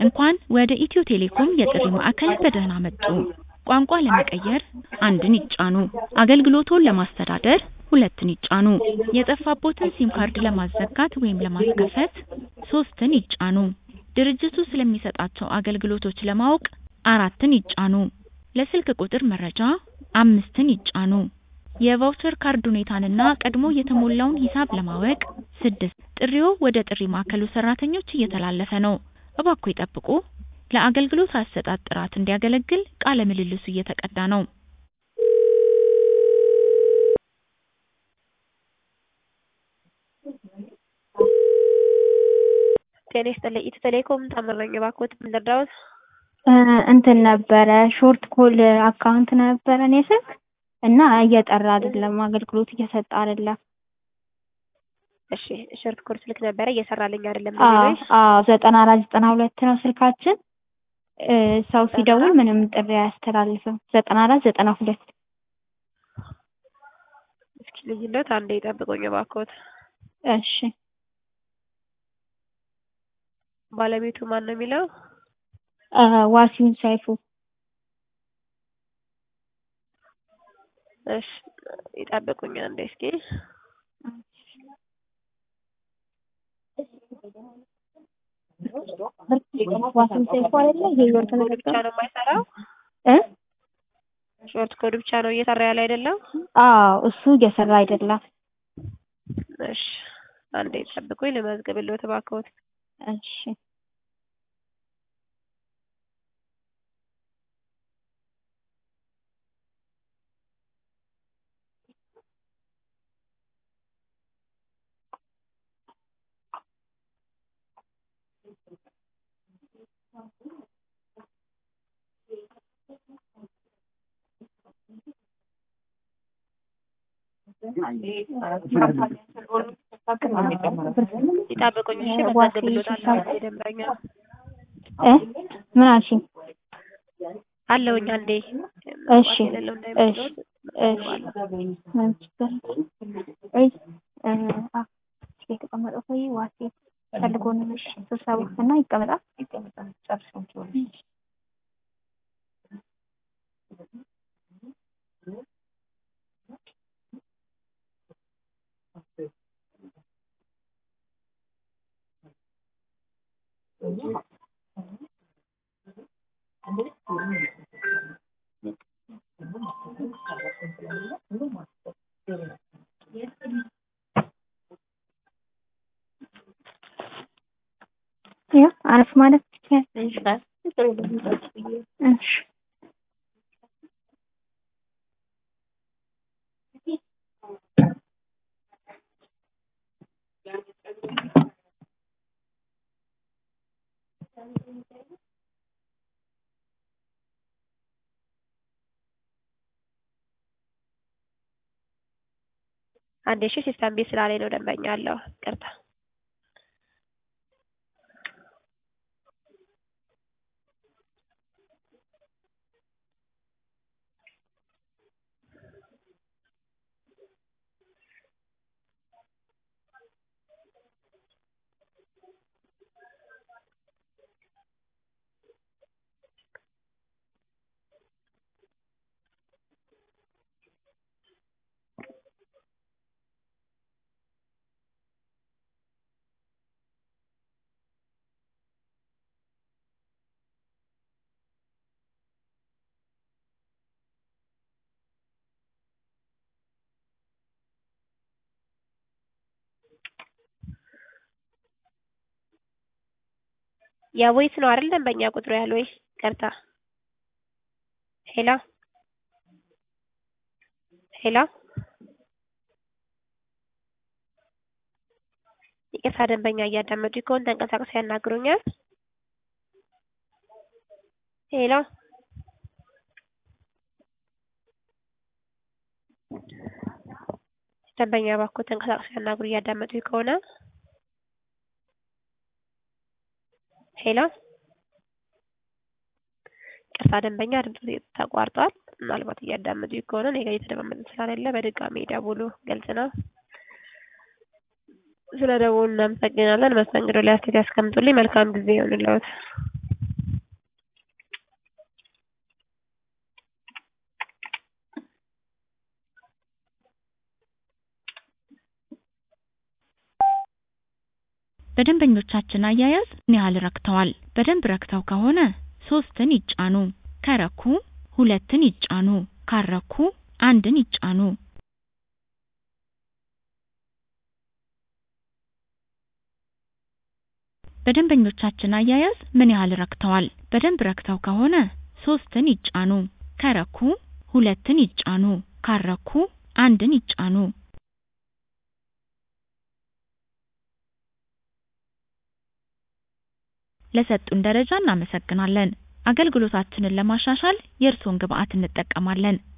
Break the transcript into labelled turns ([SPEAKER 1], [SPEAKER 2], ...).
[SPEAKER 1] እንኳን ወደ ኢትዮ ቴሌኮም የጥሪ ማዕከል በደህና መጡ! ቋንቋ ለመቀየር አንድን ይጫኑ። አገልግሎትዎን ለማስተዳደር ሁለትን ይጫኑ። የጠፋብዎትን ሲም ካርድ ለማዘጋት ወይም ለማስከፈት ሶስትን ይጫኑ። ድርጅቱ ስለሚሰጣቸው አገልግሎቶች ለማወቅ አራትን ይጫኑ። ለስልክ ቁጥር መረጃ አምስትን ይጫኑ። የቫውቸር ካርድ ሁኔታንና ቀድሞ የተሞላውን ሂሳብ ለማወቅ ስድስት ጥሪዎ ወደ ጥሪ ማዕከሉ ሰራተኞች እየተላለፈ ነው፣ እባክዎ ይጠብቁ። ለአገልግሎት አሰጣጥ ጥራት እንዲያገለግል ቃለ ምልልሱ እየተቀዳ ነው።
[SPEAKER 2] ጤና ይስጥልኝ ኢትዮ ቴሌኮም ታምር ነኝ። እባክዎት ምን ልርዳዎት?
[SPEAKER 3] እንትን ነበረ ሾርት ኮል አካውንት ነበረ እኔ ስልክ እና እየጠራ አይደለም፣ አገልግሎት እየሰጠ አይደለም።
[SPEAKER 2] እሺ ሾርት ኮል ስልክ ነበረ እየሰራልኝ አይደለም።
[SPEAKER 3] አዎ አዎ፣ ዘጠና አራት ዘጠና ሁለት ነው ስልካችን። ሰው ሲደውል ምንም ጥሪ አያስተላልፍም። ዘጠና አራት ዘጠና ሁለት
[SPEAKER 2] እስኪ ልዩነት አንዴ ይጠብቁኝ እባክዎት።
[SPEAKER 3] እሺ
[SPEAKER 2] ባለቤቱ ማን ነው የሚለው?
[SPEAKER 3] ዋሲሁን ሰይፉ።
[SPEAKER 2] እሺ ይጠብቁኝ አንዴ እስኪ
[SPEAKER 3] ዋሲሁን ሰይፉ አይደለ? ይሄ ወርቅ
[SPEAKER 2] ኮድ ብቻ ነው የማይሰራው?
[SPEAKER 3] እ
[SPEAKER 2] ሾርት ኮድ ብቻ ነው እየሰራ ያለ አይደለም?
[SPEAKER 3] አዎ እሱ እየሰራ አይደለም።
[SPEAKER 2] እሺ አንዴ ይጠብቁኝ ልመዝግብልዎት እባክዎት።
[SPEAKER 3] እሺ
[SPEAKER 2] ይጠብቁኝ እሺ መዘግብልዎታለሁ። ደንበኛ
[SPEAKER 3] እ ምን አልሽኝ?
[SPEAKER 2] አለውኝ አንዴ
[SPEAKER 3] እሺ
[SPEAKER 2] የሌለው
[SPEAKER 3] እሺ
[SPEAKER 2] እንዳይመስሎት
[SPEAKER 3] እሺ የተቀመጠው ሰውዬ ዋሴ ፈልጎ ነው ስብሰባ እና ይቀመጣል ይቀመጣል ጨርሻቸው ያው አረፍ ማለት ይችላል። እሺ
[SPEAKER 2] አንዴ እሺ ሲስተም ቤት ስላለኝ ነው ደንበኛ አለው ይቅርታ። የቮይስ ነው አይደል ደንበኛ ቁጥሩ ያለው ወይ ይቅርታ። ሄሎ ሄሎ ይቅርታ ደንበኛ እያዳመጡ ከሆነ ተንቀሳቅሰው ያናግሩኛል። ሄሎ ደንበኛ እባክዎ ተንቀሳቅሰው ያናግሩ እያዳመጡ ከሆነ ሄሎ ቅርታ ደንበኛ ድምፁ ተቋርጧል። ምናልባት እያዳመጡ ከሆነ እኔ ጋር እየተደማመጥን ስላሌለ በድጋሚ ደውሉ። ግልጽ ነው። ስለ ደውሉ እናመሰግናለን። መስተንግዶ ላይ አስተያየት ያስቀምጡልኝ። መልካም ጊዜ ይሁንልዎት።
[SPEAKER 1] በደንበኞቻችን አያያዝ ምን ያህል ረክተዋል? በደንብ ረክተው ከሆነ ሶስትን ይጫኑ። ከረኩ ሁለትን ይጫኑ። ካረኩ አንድን ይጫኑ። በደንበኞቻችን አያያዝ ምን ያህል ረክተዋል? በደንብ ረክተው ከሆነ ሶስትን ይጫኑ። ከረኩ ሁለትን ይጫኑ። ካረኩ አንድን ይጫኑ። ለሰጡን ደረጃ እናመሰግናለን። አገልግሎታችንን ለማሻሻል የእርስዎን ግብአት እንጠቀማለን።